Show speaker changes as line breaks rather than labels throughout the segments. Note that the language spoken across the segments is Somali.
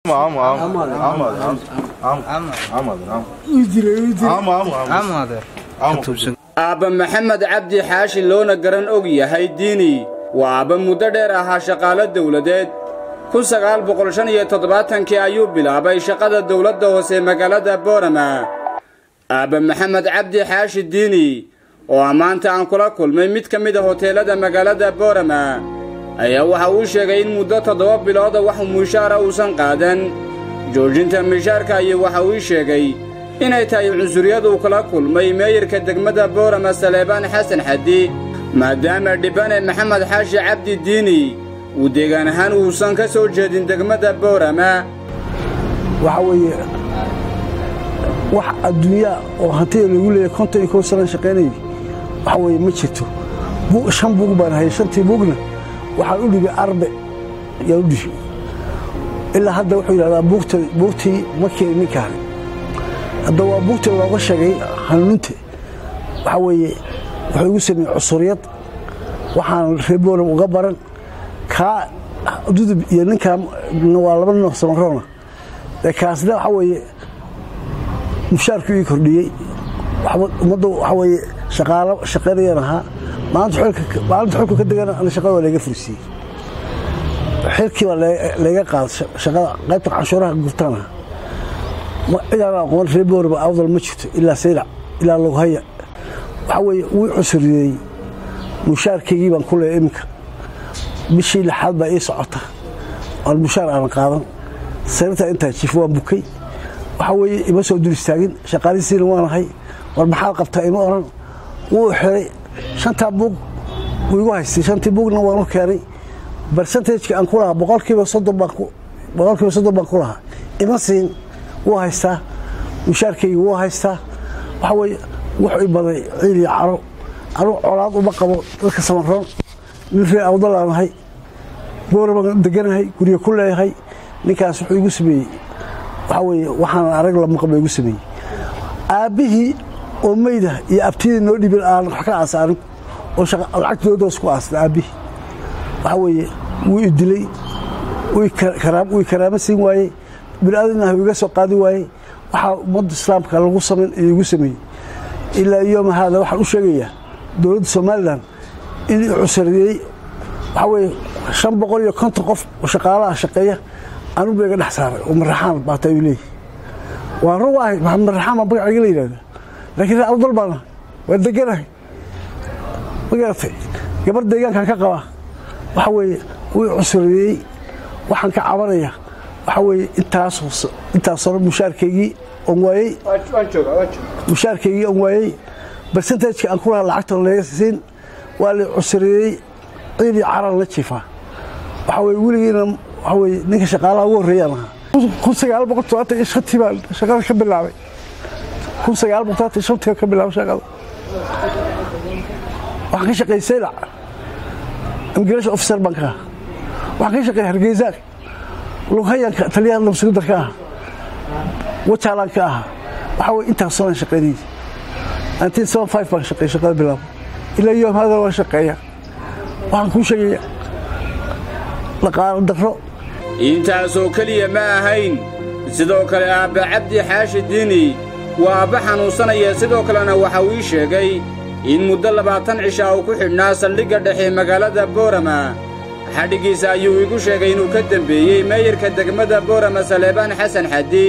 Ama ama ama ama ama ama ama ama
aabba maxamed cabdi xaashi loona garan og yahay diini waa aabba muddo dheer ahaa shaqaalo dawladeed kun sagaal boqol shan iyo toddobaatankii ayuu bilaabay shaqada dawladda hoose magaalada boorama aabba maxamed cabdi xaashi diini oo ammaanta aan kula kulmay mid ka mid a hoteelada magaalada boorama ayaa waxa uu sheegay in muddo toddoba bilooda wax mushaara uusan qaadan joojinta mishaarka iyo waxa uu sheegay inay tahay cunsuryaduu kala kulmay meeyarka degmada boorama saleebaan xasan xaddi maadaama dhibane maxamed xaashi cabdi diini uu deegaan ahaan uusan ka soo jeedin degmada boorama
waxaa weeye wax adduunyaa oo hantida lagu leeyahay konton iyo kow sanan shaqaynayay waxa weeye ma jirto shan buug baan hayay shantii buugna waxaan u dhibay arbe yaan u dhibi ilaa hadda wuxuu yidhahdaa buugta buugtii ma keenin ninkaani hadda waa buugta looga sheegay hanuunta waxaa weeye wuxuu igu sameeyey cusuryad waxaan reeboolab uga baran kaa dudub iyo ninkaan waa laba nin oo samaroona ee kaasna waxaa weeye mushaarkii ii kordhiyey ummadda waxaa weeye shaqaalo shaqaynayaan ahaa maalinta xulka ka degana ana shaqada waa layga fursiiyey xilkii baa layga qaaday shaqada qaybta canshuuraha gurtaan ahaa cidaan aqoon reebooraba awdal ma jirto ilaa saylac ilaa loghaya waxaa weeye wuu cusuriyeey mushaarkaygii baan ku leeya iminka bishii lixaad baa ii socota oon mushaar aanan qaadan sarirtaa intaa jif waan bukay waxaa weeye ima soo dul istaagin shaqaalisiina waanahay war maxaad qabtaa ima odhan wuu xiray shantaa buug wuu igu haystay shantii buugna waan u keenay barsentajka aan ku lahaa boqolkiiba soddon baan ku lahaa ima siin wuu haystaa mushaarkayga wuu haystaa waxaa weeye wuxuu i baday ciil iyo caro anugu colaad uma qabo dadka samaroon nin ree awdalaanahay boorabaan deganahay guryo ku leeyahay ninkaas wuxuu igu sameeyey waxaa weeye waxaanan arag lamaqaba igu sameeyey aabbihii oo meyda iyo abtidii noo dhibin aan wax ka aasa anigu oo lacagtoodaas ku aasna aabbihii waxaa weeye wuu i dilay wuu i karaamo siin waayey biniaadamah iga soo qaadi waayey waxaa ummadda islaamka lagu samayn iyo igu sameeyey ilaa yooma haada waxaan u sheegayaa dowladda somalilan in i cusariyey waxaa weeye shan boqol iyo konton qof oo shaqaalaha shaqeeya anuu ba iga dhex saaray oo maraxaan baata ayuu leeyahy waan run ahay maraxaan baa magaciga la yidhahda laakiin ree awdal baana waa deganahay ma garatay gabar deegaankan ka qabaa waxaa weeye wuu i cusariyey waxaan ka cabanaya waxaa weeye intaas hore mushaarkaygii on waayey mushaarkaygii on waayey barsentajka aan ku lahaa lacagta laga siin waa la cusreeyey ciid iyo caran la jiifaa waxaa weye weligiina waxaa weye ninka shaqaalaha ugu horreeyaan ahaa kun sagaal boqol todobaatan iyo shantii baan shaqada ka bilaabay kun sagaal boqol todobaatan iyo shantii ka bilaabay shaqada waxaan ka shaqeeyey saylac immigration officer baan ka ahaa waxaan ka shaqeeyey hargeysa lughayanka taliyaha nabsugudar ka aha wajaalaan ka aha waxaa weye intaasoo aan shaqaynayay nineteen seven five baan shaqeeyey shaqada bilaabo ilaa yoom hada waan shaqeeya waxaan kuu sheegaya dhaqaalo darro
intaasoo keliya ma ahayn sidoo kale aabba cabdi xaashi diini waa aabba xanuunsanaya sidoo kalena waxa uu ii sheegay in muddo labaatan cishaa uu ku xidhnaa saldhigga dhexe magaalada boorama xadhiggiisa ayuu igu sheegay inuu ka dembeeyey meeyarka degmada boorama saleebaan xasan xaddi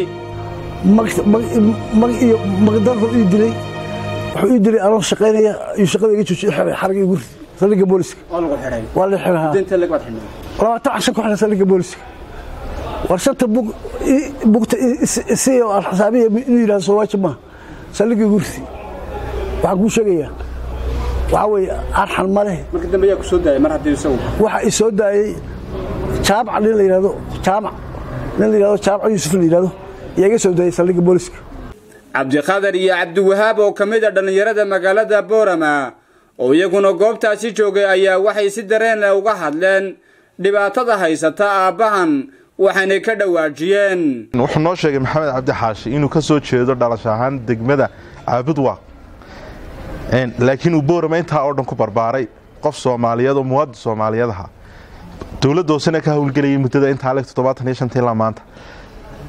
mag iyo magdarru ii dilay wuxuu ii dilay anoo shaqaynaya iyo shaqada iga joojiy xiray xarga igu rid saldhigga booliska waa la xirahaa labaatan cashan ku xidhan saldhigga booliska war shanta bug bugta isi oo aan xisaabiya inuu yidhahdo soowaajib maaha saldhigga igu ridi waxaan kuu sheegayaa waxaa weeye arxan ma leh
marka dambe ayaa ku soo daayay mar haddii isagu
waxa i soo daayey jaamac nin la yidhahdo jaamac nin la yidhahdo jaamac yuusuf la yidhahdo ayaa iga soo daayey saldhigga booliska
cabdiqadar iyo cabdiwahaab oo ka mid a dhallinyarada magaalada boorama oo iyaguna goobtaasi joogay ayaa waxay si dareen leh uga hadleen dhibaatada haysata aabbahan waxaanay ka dhawaajiyeen
wuxuu noo sheegay maxamed cabdi xaashi inuu ka soo jeedo dhalasho ahaan degmada caabudwa laakiin uu boorama intaa oo dhan ku barbaaray qof soomaaliyeed oo muwaadin soomaaliyeed aha dowladda hoosena ka howlgelayay muddada intaa leg toddobaatan iyo shantii ilaa maanta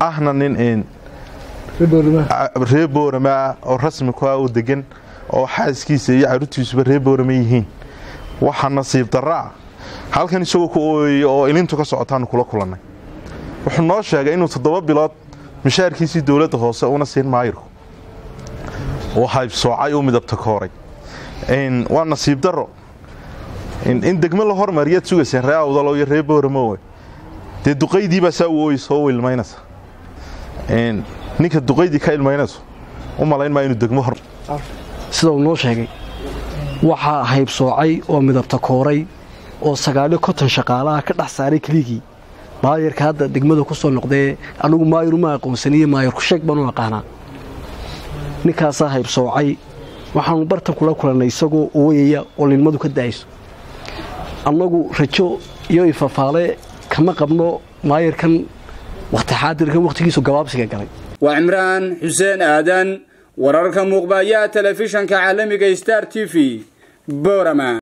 ahna nin ree boorama ah oo rasmi ku ah oo degan oo xaaskiisa iyo caruurtiisuba ree boorama yihiin waxaa nasiib daraa halkan isagoo ku ooyey oo ilintu ka socotaanu kula kulannay wuxuu noo sheegay inuu toddoba bilood mishaarkiisii dowladda hoose una siin maayirku oo haybsoocay u midabta kooray waa nasiib daro in degmo la hormariyaad sugayseen ree awdalo iyo ree booramo dee duqaydiibaa saa u ooyey soo ilmaynaysa ninka duqaydii ka ilmaynayso u malayn maa inuu degmo hor
sida uu noo sheegay waxaa haybsoocay oo midabta kooray oo sagaaliyo konton shaqaalaha ka dhex saaray keligii maayarka hadda degmada ku soo noqdee anigu maayar uma aqoonsaniye maayarku sheeg baan u aqaanaa ninkaasaa haybsoocay waxaanu bartan kula kulannay isagoo ooyaya oo lilmadu ka daayso annagu rajo iyo ifafaale kama qabno maayarkan wakhti xaadirkan wakhtigiisu gabaabsiga galay
waa cimraan xuseen aadan wararka muuqbayaha telefishanka caalamiga star t v borama